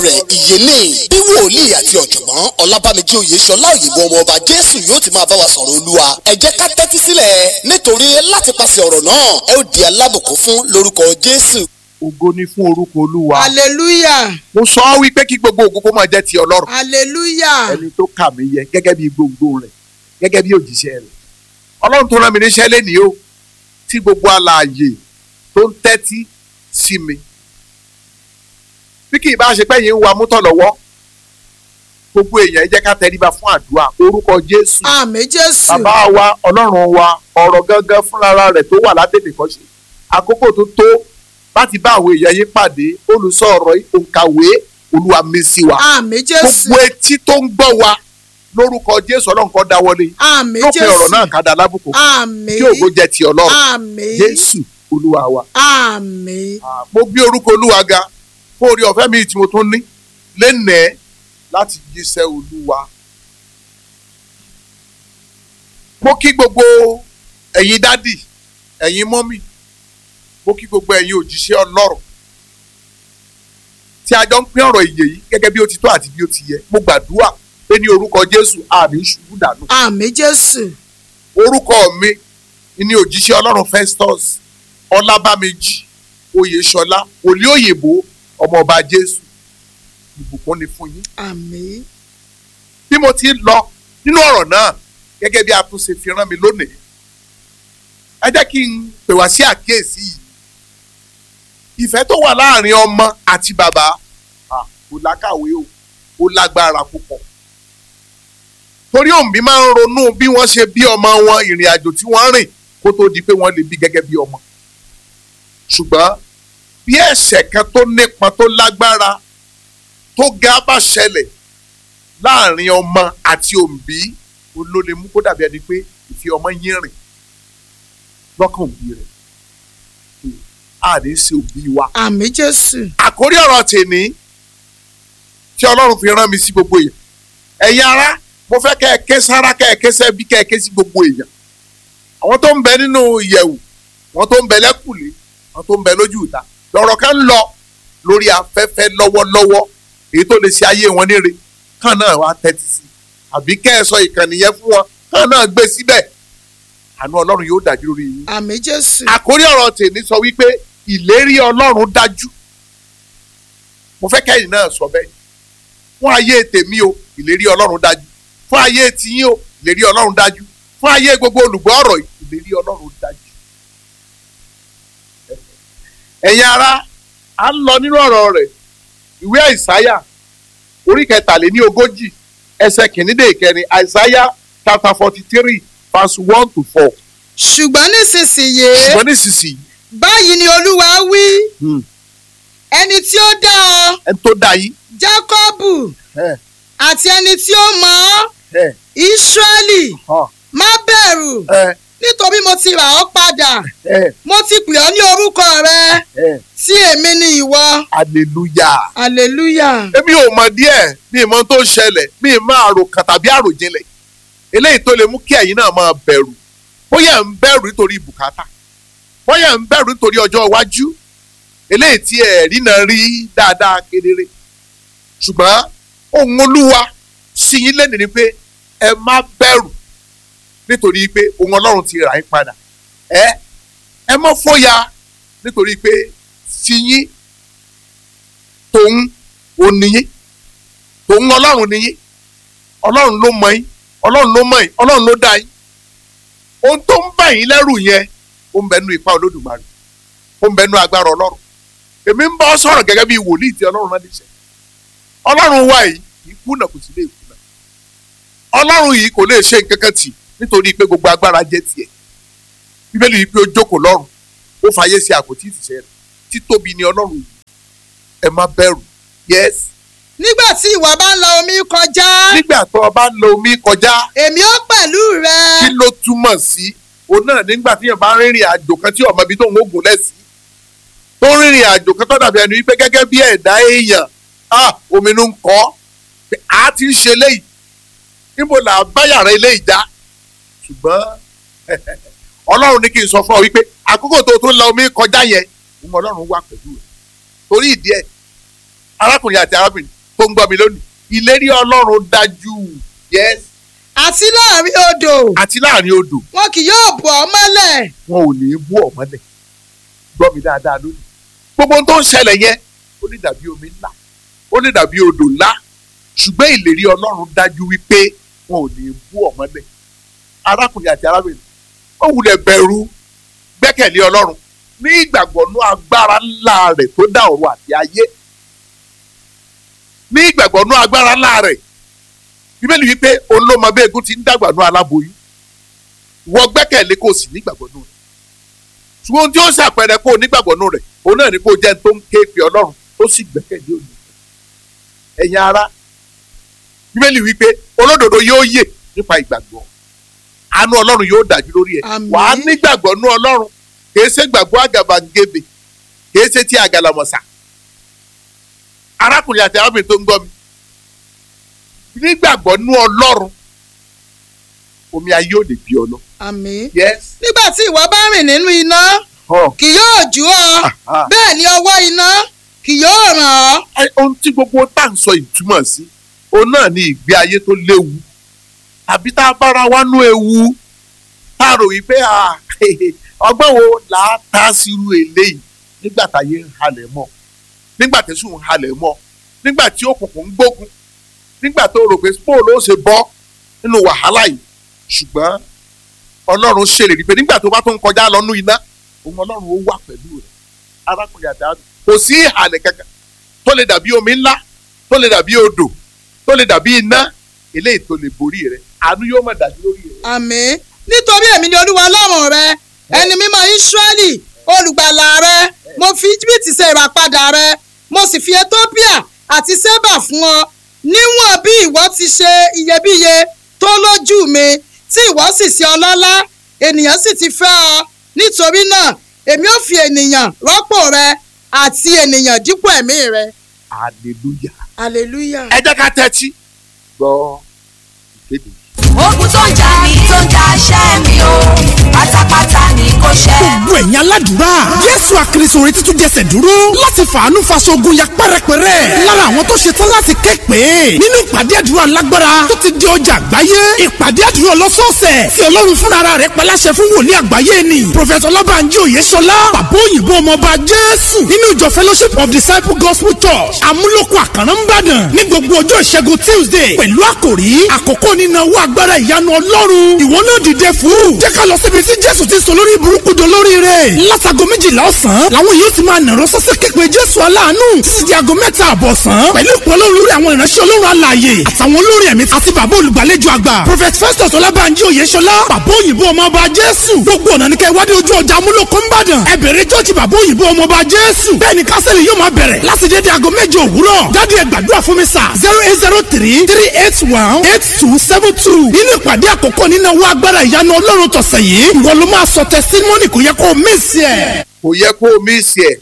rẹ̀ ìyẹlé bí wòlíì àti ọ̀jọ̀gbọ́n ọlábàmíjì oyèṣọlá òyìnbó ọmọ ọba jésù yóò ti máa bá wa sọ̀rọ̀ olúwa ẹ jẹ́ ká tẹ́tí sílẹ̀ nítorí láti pàṣẹ ọ̀rọ̀ náà ẹ ó di alábùkún fún lórúkọ jésù. ògo ni fún orúkọ olúwa. hallelujah mo sọ ọ́ wípé kí gbogbo ògo kó máa jẹ́ ti ọlọ́run. hallelujah ẹni tó kà mí yẹ gẹ́gẹ́ bí gbogbo rẹ̀ gẹ́gẹ́ bí òjíṣẹ́ rẹ̀. ọlọ́run tó rán mi níṣẹ́ lénìí o tí gbogbo alààyè tó ń tẹ́tí sí mi. bí kì í bá ṣe pẹ́yìn ń wa mútọ̀ lọ́wọ́ gbogbo èèyàn ẹ jẹ́ ká tẹríba fún àdúrà orúkọ jésù àmín jésù bàbá wa ọlọ́run wa ọ̀rọ̀ gangan fúnra rẹ̀ tó wà látẹ̀lé kan ṣe àkókò tó tó láti bá àwọn èèyàn yín pàdé olùsọ ọ̀rọ̀ òǹkàwé olúwa mi sí wa àmín jésù gbogbo etí tó ń gbọ́ wa lórúkọ jésù ọlọ́run kan dáwọ́lé àmín lópin jésù ọ̀rọ̀ náà ká da lábùkù àmín kí ògo jẹ́ ti ọlọ́run àmín jésù olúwa wa àmín mo gbé orúkọ olúwa ga fún orí ọ̀fẹ́ mi tí mo tún ní lénìí láti jíṣẹ́ olúwa. mo kí gbogbo ẹ̀yin dádì ẹ̀yin mọ́mì mo kí gbogbo ẹ̀yin òjíṣẹ́ ọlọ́run tí a jọ ń pín ọ̀rọ̀ ìyè yìí gẹ́gẹ́ bí ó ti tó àti bí ó ti yẹ mo gbàdúrà pé ní orúkọ jésù àmì ṣubú dànù àmín jésù orúkọ mi ni òjíṣẹ́ ọlọ́run festus ọlábàmíjì oyèṣọlá òlí òyìnbó ọmọọba jésù ìbùkún ni fún yín àmín bí mo ti ń lọ nínú ọ̀rọ̀ náà gẹ́gẹ́ bí a tún ṣe fi rán mi lónìí ẹ jẹ́ kí n pè wá sí àkíyèsí yìí ìfẹ́ tó wà láàrin ọmọ àti bàbá ah, kò lákàwé o ó lágbára púpọ̀ torí òǹbí máa ń ronú bí wọ́n ṣe bí ọmọ wọn ìrìn àjò tí wọ́n rìn kó tó di pé wọ́n lè bí gẹ́gẹ́ bí ọmọ ṣùgbọ́n bí ẹ̀ṣẹ̀ kan tó nípọn tó lágbára tó ga bá ṣẹlẹ̀ láàrin ọmọ àti òǹbí ló lè mú kó dàbí ẹni pé ìfi ọmọ yín rìn lọ́kàn òbí rẹ̀ a ní ṣe òbí wa. àmín jésù àkórí ọ̀rọ̀ tèmi tí ọlọ́run fi rán mi sí gbogbo èèyàn ẹ̀yin ará mo fẹ́ kẹ́ ẹ ké sára kẹ́ ẹ ké sẹ́bí kẹ́ ẹ ké sí gbogbo èèyàn àwọn tó ń bẹ nínú ìyẹ̀wù àwọn tó ń bẹ lẹ́kùlé àwọn tó ń bẹ lójú ìta lọ́rọ̀ kan ń lọ lórí afẹ́fẹ́ lọ́wọ́lọ́wọ́ èyí tó lè ṣe ayé wọn níre kàn náà wá tẹ́tí sí àbí kẹ́ ẹ sọ ìkànnì yẹn fún wọn kàn náà gbé síbẹ̀ àánú ọlọ́run yóò dájú lórí yín. àmín jésù àkórí ọ̀rọ̀ tèmi sọ wípé ìlérí ọlọ́run dájú mo fẹ́ kẹ́yìn náà sọ bẹ́ẹ̀ fún ayé tèmi o ìlérí ọlọ́run dájú fún ayé tiyín o ìlérí ọlọ́run dájú fún ayé gbogbo olùgbọ́ ọ̀rọ̀ yìí ìlérí ọlọ́run dájú. ẹ̀yin ará à ń lọ nínú ọ̀rọ̀ rẹ̀ ìwé àìsáyà orí kẹtàléní ogójì ẹsẹ̀ kìíní ìkẹrin àìsáyà chapter forty three verse one to four ṣùgbọ́n nísinsìnyí ṣùgbọ́n nísinsìnyí báyìí ni olúwa wí hmm, ẹni tí ó dá ọ ẹni tó dá yín jákọ́bù ẹ àti ẹni tí ó mọ̀ ọ́ ẹ ísírẹ́lì hàn má bẹ̀rù ẹ nítorí mo ti rà ọ́ padà ẹ mo ti pè ọ́ ní orúkọ rẹ ẹ tí èmi ni ìwọ hallelujah. hallelujah èmi ò mọ̀ díẹ̀ mi ì mọ̀ tó ń ṣẹlẹ̀ mi ì máa rò kàn tàbí àròjinlẹ̀ eléyìí tó lè mú kí ẹ̀yin náà máa bẹ̀rù bóyá ẹ̀ ń bẹ̀rù nítorí bùkátà bóyá ẹ̀ ń bẹ̀rù nítorí ọjọ́ iwájú eléyìí tí ẹ̀rí náà rí dáadáa kedere ṣùgbọ́n ohun olúwa sí yín lẹ́nu ni pé ẹ má bẹ̀rù nítorí pé ohun ọlọ́run ti rà yín padà ẹ ẹ má fòyà nítorí pé sí yín tòun ò níyín tòun ọlọ́run níyín ọlọ́run ló mọ yín ọlọ́run ló mọ yín ọlọ́run ló dá yín ohun tó ń bà yín lẹ́rù yẹn ó ń bẹnu ipá olódùmarè ó ń bẹnu agbára ọlọ́run èmi ń bá ọ sọ̀rọ̀ gẹ́gẹ́ bí wòlíì tí ọlọ́run náà níṣẹ́ ọlọ́run wa yìí kì í kùnà kò sì lè kùnà ọlọ́run yìí kò lè ṣe nǹkan kan tì nítorí pé gbogbo agbára jẹ́ tiẹ̀ bíbélì yìí pé ó jókòó lọ́run ó fàyè sí àpótí ìtìsẹ́ rẹ̀ títóbi ni ọlọ́run yìí ẹ má bẹ̀rù yes nígbà tí ìwọ bá ń la omi kọjá nígbà tó o bá ń lo omi kọjá èmi ó pẹ̀lú rẹ kí ló túmọ̀ sí òun náà nígbà tí yẹn bá ń rìnrìn àjò kan tí ọmọ ibi tó ń gùn lẹ́sí tó ń rìnrìn àjò kan tó dàbí ẹni wípé gẹ́gẹ́ bí ẹ̀dá èèyàn ah omi ló ń kọ́ pé a ti ń ṣe léyìí níbo là á bá yàrá eléyìí já ṣùgbọ́n ọlọ́run ní kí n sọ fún ọ wípé àkókò tó tó ń la omi kọjá yẹn òun ọlọ́run wà pẹ̀lú rẹ̀ torí ìdí ẹ̀ arákùnrin àti arábìnrin tó ń gbọ́ mi lónìí ìlérí ọlọ́run dájú yes àti láàrin odò àti láàrin odò wọn kì yóò bò ọ́ mọ́lẹ̀ wọn ò ní í bú ọ̀mọ́lẹ̀ gbọ́ mi dáadáa lónìí gbogbo ohun tó ń ṣẹlẹ̀ yẹn ó lè dàbí omi ńlá ó lè dàbí odò ńlá ṣùgbọ́n ìlérí ọlọ́run dájú wípé wọn ò ní í bú ọ̀mọ́lẹ̀ arákùnrin àti arábìnrin ó wulẹ̀ bẹ̀rù gbẹ́kẹ̀lé ọlọ́run ní ìgbàgbọ́ ní agbára ńlá rẹ̀ tó dá ọ̀run àti ayé ní ìgbàgbọ́ ní agbára ńlá rẹ̀ bíbélì wípé olómọ bí egun ti ń dàgbà ní aláboyún wọ gbẹ́kẹ̀lé kò sì nígbàgbọ́ nù rẹ̀ ṣùgbọ́n ohun tí ó ṣàpẹẹrẹ kó o nígbàgbọ́ nù rẹ̀ òun náà ni kó o jẹ́ ẹni tó ń ké pe ọlọ́run tó sì gbẹ́kẹ̀lé òní ẹ̀yin ara bíbélì wípé olódodo yóò yè nípa ìgbàgbọ́ àánú ọlọ́run yóò dájú lórí ẹ̀ Àmín. wàá nígbàgbọ́ nù ọlọ́run kìí ṣe gbàgbọ́ àgàbàǹgebè kìí ṣe ti àgàlàmọ̀sà arákùnrin àti arábìnrin tó ń gbọ́ mi nígbàgbọ́ nù ọlọ́run omi ayé ò lè bí ọ lọ. àmín yes. nígbà tí ìwọ bá rìn nínú iná Oh. kì yóò jú ọ Ah. bẹ́ẹ̀ ni ọwọ́ iná kì yóò ràn ọ́ Ẹ, ohun tí gbogbo tá à ń sọ ìtumọ̀ sí òun náà ni ìgbé ayé tó léwu àbí tá a bára wá nú ewu tá a rò wípé à, ọgbọ́n wo là á ta sírú eléyìí nígbà táyé ń halẹ̀ mọ́ nígbà tẹ̀sùn ń halẹ̀ mọ́ nígbà tí òkùnkùn ń gbógun nígbà tó rò pé spóòlù ó ṣe bọ́ nínú wàhálà yìí ṣùgbọ́n ọlọ́run ṣèlérí pé nígbà tó bá tó ń kọjá lọ́nú iná òun ọlọ́run ó wà pẹ̀lú rẹ̀ arákùnrin àti arábìnrin kò sí ìhàlẹ̀ kankan tó lè dàbí omi ńlá tó lè dàbí odò tó lè dàbí iná eléyìí tó lè borí rẹ̀ àánú yóò máa dájú lórí rẹ̀. àmín nítorí èmi ni olúwa ọlọ́run rẹ ẹni mímọ́ ísírẹ́lì olùgbàlà rẹ mo fi íjíbítì ṣe ìràpadà rẹ mo sì fi ethiopia àti seba fún ọ níwọ̀n bí ìwọ ti ṣe iyebíye tó lójú mi tí ìwọ sì ṣe ọlọ́lá ènìyàn sì ti fẹ́ ọ nítorí náà èmi ò fi ènìyàn rọ́pò rẹ àti ènìyàn dípò ẹ̀mí rẹ hallelujah. hallelujah. ẹ jẹ́ ká tẹ́tí gbọ́ ìkéde. ogun tó ń jà mí tó ń jà ṣẹ́ mi o pátápátá ni kò ṣẹ́. gbogbo ẹ̀yin aládùúrà jésù àkìrìsò retí tún jẹsẹ̀ dúró láti fàánú faṣogun ya pẹ́rẹpẹ́rẹ́ lára àwọn tó ṣetán láti ké pé nínú ìpàdé àdúrà lágbára tó ti di ọjà àgbáyé ìpàdé àdúrà ọlọ́sọ̀ọ̀sẹ̀ tí ọlọ́run fúnra rẹ̀ paláṣẹ fún wòlíì àgbáyé ni prọfẹ̀tọ̀ ọlọ́bànjí òyeṣọlá bàbá òyìnbó ọmọọba jésù nínú ìjọ fellowship of disciple gospel church amúlòkọ àkàrà ńbàdàn ní gbogbo ọjọ́ ìṣẹ́gun tuesday pẹ̀lú àkòrí àkókò nínú owó agbára ìyanu ọlọ́run ìwọ náà dìde fún jẹ́ ká lọ síbi tí jésù ti sọ lórí burúkú do lórí rẹ̀ látago méjìlá ọ̀sán làwọn yóò ti máa nàró sọ́sẹ́ képe jésù aláàánú títí di aago mẹ́ta àbọ̀sán pẹ̀lú ìpọ́nlọ́ lórí àwọn ìránṣẹ́ ọlọ́run alààyè àtàwọn olórin ẹ̀mí àti bàbá olùgbàlejò àgbà prophet festus ọlábànjí oyèṣọlá bàbá òyìnbó ọmọọba jésù gbogbo ọ̀nà ní kẹ́ wádìí ojú ọjà amúlòkó ńbàdàn ẹ bẹ̀rẹ̀ jọ́ọ̀jì bàbá òyìnbó ọmọọba jésù bẹ́ẹ̀ ni kásẹ̀lì yóò máa bẹ̀rẹ̀ láti dédé aago méje òwúrọ̀ dádì ẹ gbàdúrà fún mi sà zero eight zero three three eight one eight two seven two nínú ìpàdé àkọ́kọ́ nínú owó agbára ìyanu ọlọ́run tọ̀sẹ̀ yìí ìwọ ló máa sọ testimony kò yẹ kó o miss ẹ̀. kò yẹ kó o mísì ẹ̀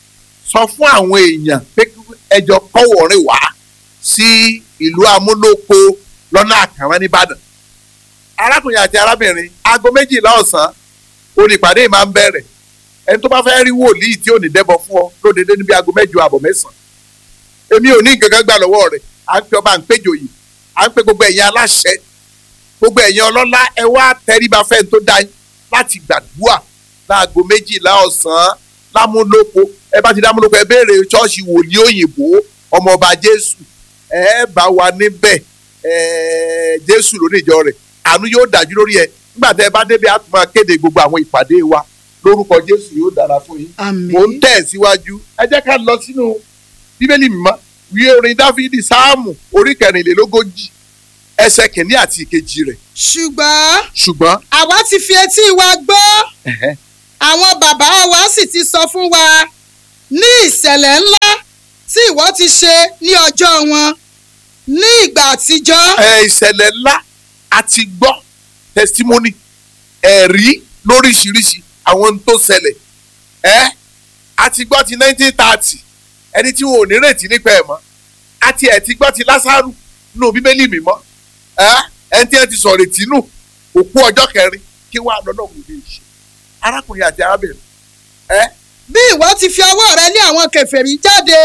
sọ fún àwọn èèyàn pé kí ẹjọ́ kọ́wọ̀ọ́rìn wá sí ìlú amúlòkó lọ́nà àkàrà nìbàdàn arákùnrin àti arábìnrin aago méjìlá ọ̀sán onípàdé máa ń bẹ̀rẹ̀ ẹni tó bá fẹ́ rí wòlíì tí ò ní dẹ́bọ̀ fún ọ lódede níbi aago mẹ́jọ àbọ̀ mẹ́sàn-án èmi ò ní nǹkan kan gbà lọ́wọ́ rẹ̀ à ń pe ọba à ń péjọ yìí à ń pe gbogbo ẹ̀yin aláṣẹ gbogbo ẹ̀yin ọlọ́lá ẹ wá tẹríba fẹ́ni tó dá yín láti gbàdúrà láago méjìlá ọ̀sán lámúlòpọ̀ ẹ bá ti dámúlòpọ̀ ẹ béèrè ṣọ́ọ̀ṣì wòlíì òyìnbó ọmọọba jésù ẹ bá wa níbẹ̀ ẹ jésù lóníjọ rẹ̀ àánú yóò dájú lórí ẹ nígbà tẹ ẹ bá débi àtúmọ̀ máa kéde gbogbo àwọn ìpàdé wa lórúkọ jésù yóò dára fún yín àmín mò ń tẹ̀ síwájú ẹ jẹ́ ká lọ sínú bíbélì mímọ́ ìwé orin dáfídì sáàmù orí kẹrìnlélógójì ẹsẹ̀ kìíní àti ìkejì rẹ̀ ṣùgbọ́n ṣùgbọ́n àwa ti fi etí wa gbọ́ ẹ̀hẹ́, àwọn bàbá wa sì ti sọ fún wa ní ìṣẹ̀lẹ̀ ńlá tí ìwọ ti ṣe ní ọjọ́ wọn ní ìgbà àtijọ́ ẹ, ìṣẹ̀lẹ̀ ńlá àti gbọ́ testimony ẹ̀rí lóríṣiríṣi àwọn ohun tó ṣẹlẹ̀ ẹ́ àti gbọ́ ti nineteen thirty ẹni tí wọn ò ní retí nípa ẹ̀ mọ́ àti ẹ̀ ti gbọ́ ti lásàrù nínú bíbélì mímọ́ ẹ́ ẹni tí ẹ ti sọ̀rọ̀ ètí nù òkú ọjọ́ kẹrin kí wàá lọ́nà òun lè ṣe arákùnrin àti arábìnrin ẹ́ bí ìwọ ti fi ọwọ́ rẹ lé àwọn kèfèrí jáde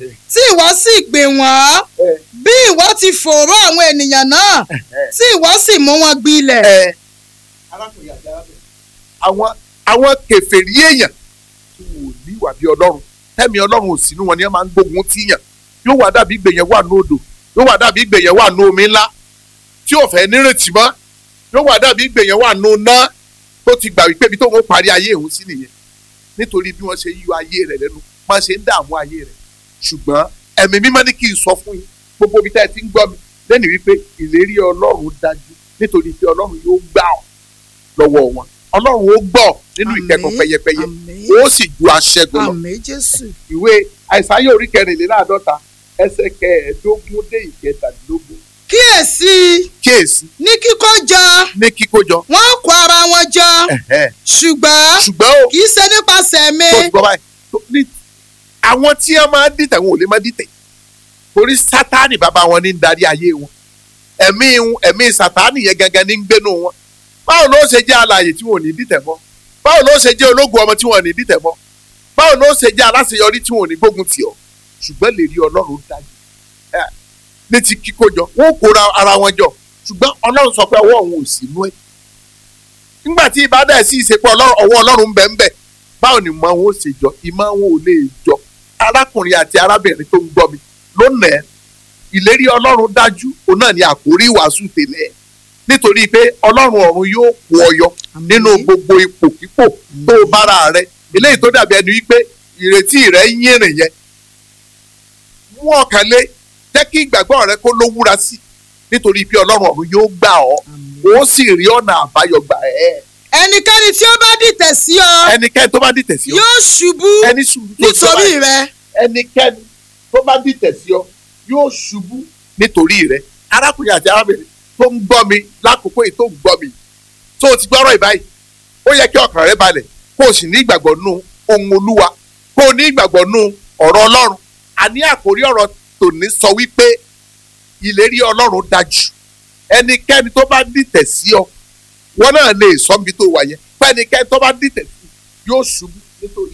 tí ìwọ sì gbìn wọ́n bí ìwọ ti fòòró àwọn ènìyàn náà tí ìwọ sì mú wọn gbilẹ̀. ẹ arákùnrin àti arábìnrin àwọn àwọn kèfèrí èèyàn tí wò ní ìwà bí ọlọ́run tẹ́mi ọlọ́run ò sínú wọn ni wọ́n máa ń gbógun tíyàn yóò wá dàbí ìgbèyàn wà ní odò yóò wá dàbí ìgbèyàn wà ní omi ńlá tí ò fẹ́ nírètí mọ́ yóò wá dàbí ìgbèyàn wà ní iná tó ti gbà wípé ibi tó ń parí ayé òun sí nìyẹn nítorí bí wọ́n ṣe yọ ayé rẹ̀ lẹ́nu máa ṣe ń dààmú ayé rẹ̀ ṣùgbọ́n ẹ̀mí mímọ́ ní kí n sọ fún yín gbogbo ibi tá ẹ ti ń gbọ́ mi lẹ́nu wípé ìlérí ọlọ́run dájú nítorí pé ọlọ́run yóò gbà ọ́ lọ́wọ́ wọn ọlọ́run ó gbọ́ nínú ìkẹ́kọ̀ọ́ pẹyẹpẹyẹ ó sì ju aṣẹ́gun lọ àmín jésù. ìwé àìsáyé orí kẹrìnléláàádọ́ta ẹsẹ̀ kẹẹ̀ẹ́dógún dé ìkẹtàdínlógún kíyèsí kíyèsí ní kíkó jọ ní kíkójọ wọ́n kó ara wọn jọ ẹ̀hẹ́. ṣùgbọ́n ṣùgbọ́n o kì í ṣe nípasẹ̀ mi. tó ti gbọ́ báyìí tó- ní àwọn tí wọ́n máa ń dìtẹ̀ wọn ò lè máa dìtẹ̀ torí sátánì bàbá wọn ní ń darí ayé wọn ẹ̀mí ẹ̀mí sátánì yẹn gangan ní ń gbénu wọn báwo ló ṣe jẹ́ alààyè tí wọn ò ní dìtẹ̀ mọ́ báwo ló ṣe jẹ́ ológun ọmọ tí wọn ò ní dìtẹ̀ mọ́ báwo ló ṣe jẹ́ aláṣeyọrí tí wọn ò ní gbógun tì ọ́ ṣùgbọ́n lè rí ọlọ́run dájú ẹ̀, ní ti kíkójọ wọn ò kóra ara wọn jọ ṣùgbọ́n ọlọ́run sọ pé ọwọ́ òun ò sí inú ẹ̀ nígbà tí ìbádà ẹ̀ sì ṣe pé ọlọ́run- ọwọ́ ọlọ́run ń bẹ ń bẹ báwo ni ìmọ̀ wọn ò ṣe jọ ìmọ̀ wọn ò lè jọ arákùnrin àti arábìnrin tó ń gbọ́ mi lónìí ìlérí ọlọ́run dájú òun náà ni àkórí ìwàásù tẹ́lẹ̀ nítorí pé ọlọ́run ọ̀run yóò kó ọ yọ nínú gbogbo ipòkípò tó o bára rẹ eléyìí tó dàbí ẹni wípé ìrètí rẹ ń yìnrìn yẹn mú ọkàn lé jẹ́ kí ìgbàgbọ́ rẹ kó lówúra sí nítorí pé ọlọ́run ọ̀run yóò gbà ọ́ ó sì rí ọ̀nà àbáyọ gbà ẹ́ ẹnikẹ́ni tí ó bá dìtẹ̀ sí ọ ẹnikẹ́ni tó bá dìtẹ̀ sí ọ yóò ṣubú ẹni sùúrù tó sọ nítorí báyìí. rẹ. ẹnikẹ́ni tó bá dìtẹ̀ sí ọ yóò ṣubú nítorí rẹ arákùnrin àti arábìnrin tó ń gbọ́ mi lákòókò yìí tó ń gbọ́ mi tó o ti gbọ́rọ̀ ìbáyìí ó yẹ kí ọkàn rẹ balẹ̀ kó o sì ní ìgbàgbọ́ nù ohun olúwa kó o ní ìgbàgbọ́ nù ọ̀rọ̀ ọlọ́run àní àkórí ọ̀rọ̀ tòní sọ wípé ìlérí ọlọ́run dájú ẹnikẹ́ni tó bá dìtẹ̀ sí ọ wọn náà lè sọ níbi tó wà yẹn pé ẹnikẹ́ni tó bá dìtẹ̀ sí yóò ṣubú nítorí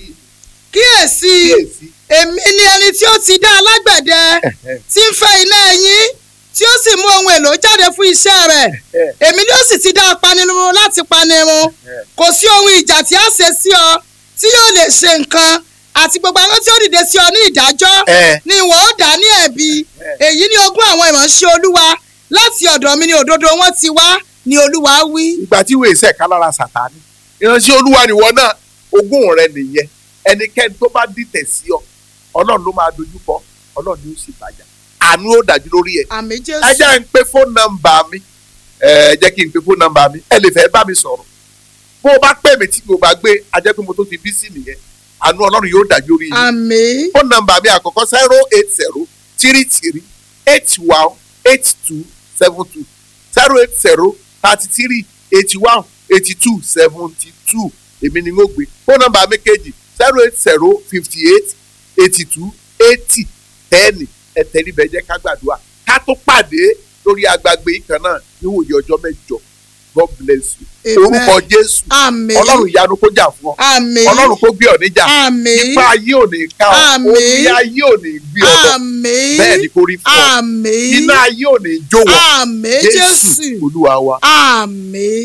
kíyèsí ìkíyèsí èmi ni ẹni tí ó ti dá alágbẹ̀dẹ tí ń fẹ́ iná ẹyìn tí ó sì mú ohun èlò jáde fún iṣẹ́ rẹ̀ èmi ni ó sì ti dá apanirun láti panirun kò sí ohun ìjà tí a ṣe sí ọ tí yóò lè ṣe nǹkan àti gbogbo àwọn tí ó dìde sí ọ ní ìdájọ́ ẹ ni ìwọ ó dá ní ẹ̀bi èyí ni ogún àwọn ìránṣẹ́ olúwa láti ọ̀dọ̀ mi ni òdodo wọn ti wá ni olúwa wí. ìgbà tí wèé sẹ̀ ká lára sàtáni ìránṣẹ́ olúwa nìwọ náà ogún rẹ nìyẹn ẹnikẹ́ni tó bá dìtẹ̀ sí ọ ọlọ́run ló máa dojú kọ ọlọ́run ni ó sì bàjá àánú ó dájú lórí ẹ àmì ẹ jésù jẹ́ ń pe fóònù nọ́mbà mi ẹ jẹ́ kí n pe fóònù nọ́mbà mi ẹ lè fẹ́ bá mi sọ̀rọ̀ bó o bá pè mí tí mo bá gbé a jẹ́ pé mo tó ti bí sí nìyẹn àánú ọlọ́run yóò dájú lórí yìí àmì fóònù nọ́mbà mi àkọ́kọ́ zero eight zero three three eight one eight two seven two zero eight zero thirty three eighty one eighty two seventy two èmi ni n ó gbé fóònù nọ́mbà mi kejì zero eight zero fifty eight eighty two eighty ten ẹ̀tẹ̀ríbẹ̀ jẹ́ ká gbàdúrà ká tó pàdé lórí agbègbè yìí kan náà níwòye ọjọ́ mẹ́jọ God bless you Amen. orúkọ Jésù àmì ọlọ́run ìyanu kó jà fún ọ àmì ọlọ́run kó gbé ọ níjà àmì ipa ayé ò ní ká ọ Àmín. omi ayé ò ní gbé ọ lọ àmì bẹ́ẹ̀ ni kò rí fún ọ àmì iná ayé ò ní jó wọ àmì Jésù jésù olúwa wa. àmì.